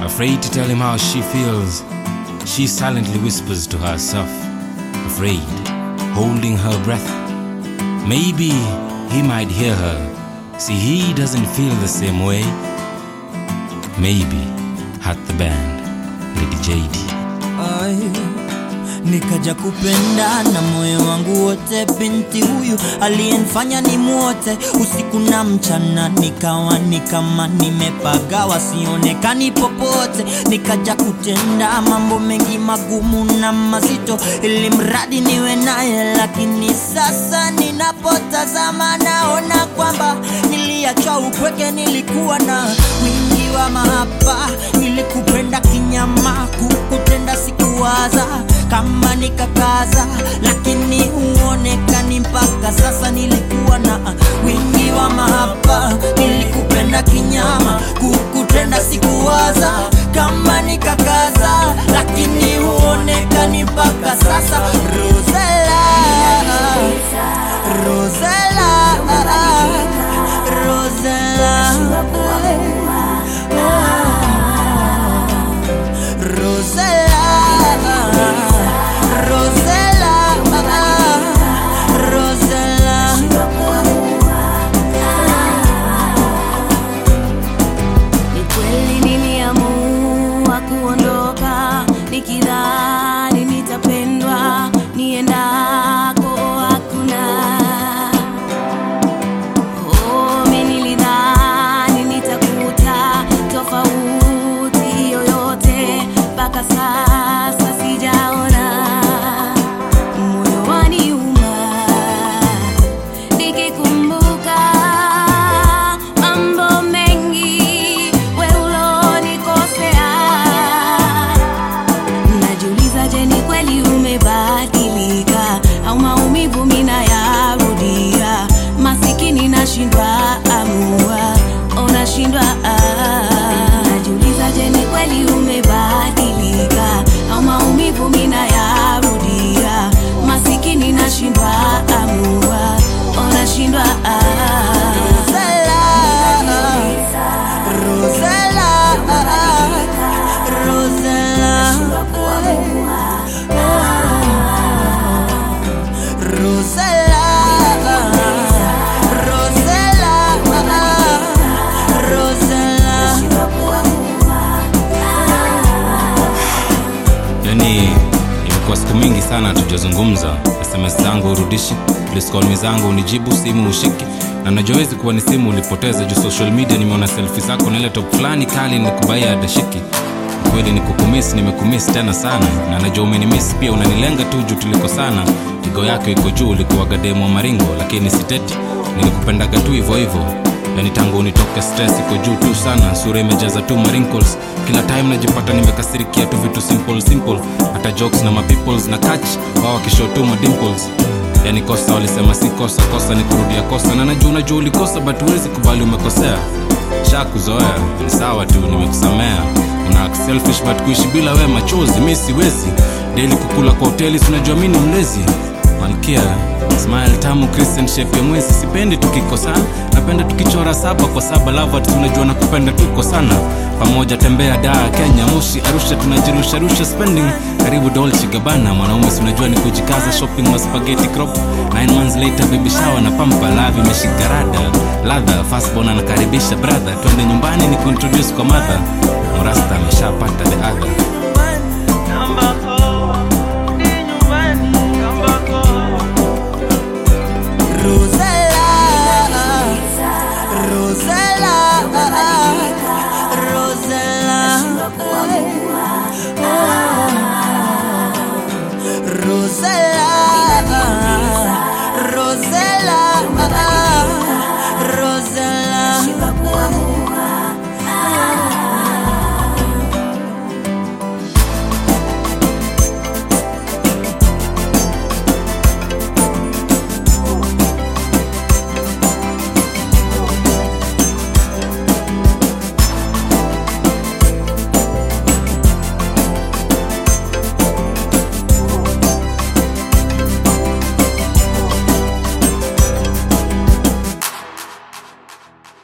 Afraid to tell him how she feels, she silently whispers to herself, afraid, holding her breath. Maybe he might hear her. See, he doesn't feel the same way. Maybe at the band, Lady JD. Ai, nikaja kupenda na moyo wangu wote, binti huyu aliyenifanya ni mwote usiku na mchana, nikawa ni kama nimepagawa, sionekani popote. Nikaja kutenda mambo mengi magumu na mazito, ili mradi niwe naye, lakini sasa ninapotazama naona kwamba niliachwa upweke, nilikuwa na wingi wa mahaba, nilikupenda kinyama, kukutenda sikuwaza kama nikakaza, lakini huonekani mpaka sasa. Nilikuwa na wingi wa mahaba, nilikupenda kinyama, kukutenda sikuwaza kama nikakaza, lakini huonekani mpaka sasa. Rosella, Rosella, Rosella, Rosella, Rosella, Rosella. Ni kweli niliamua kuondoka nikidhani nitapendwa niendako hakuna. Oh, mimi nilidhani nitakuta tofauti yoyote, mpaka sasa sijaona. Moyo waniuma nikikumbuka mambo mengi we ulonikosea. Najiuliza, je, ni kweli umebadilika au maumivu mina yarudia? Masikini nashindwa amua, unashindwa ah. Najiuliza, je, ni kweli umebadilika au maumivu mina yarudia? Masikini nashindwa amua, unashindwa ah. Rosella, Rosella, Rosella, Rosella, Rosella. Yani imekuwa siku mingi sana hatujazungumza. SMS zangu urudishi, please call me zangu unijibu, simu ushiki na najua wezi kuwa ni simu ulipoteza juu social media. Nimeona selfie zako na ile top fulani kali nikubaia adashiki kweli nikukumiss, nimekumiss tena sana, na najua umenimiss pia, unanilenga tu juu tuliko sana. Pigo yako iko juu, ulikuwaga demo wa maringo, lakini siteti, nilikupendaga tu hivyo hivyo yani tangu unitoke stress iko juu tu sana sura imejaza tu marinkles kila time najipata nimekasirikia tu vitu simple simple hata jokes na mapeoples na catch wao wakishow tu madimples yani kosa walisema si kosa kosa ni kurudia kosa na najua unajua ulikosa but huwezi kubali umekosea sha kuzoea ni sawa tu nimekusamea una act selfish but kuishi bila we machozi mi siwezi daily kukula kwa hoteli sinajua mi ni mlezi malkia smile tamu christian shape ya mwezi sipendi tukikosana napenda tukichora saba kwa saba lava tunajua na kupenda tuko sana pamoja tembea daa kenya moshi arusha tunajirusharusha spending karibu dolce gabana mwanaume sinajua ni kujikaza shopping wa spaghetti crop 9 months later baby shower na pampa lavi imeshika rada ladha fastbon anakaribisha brother twende nyumbani ni kuintroduce kwa mother mrasta ameshapata the other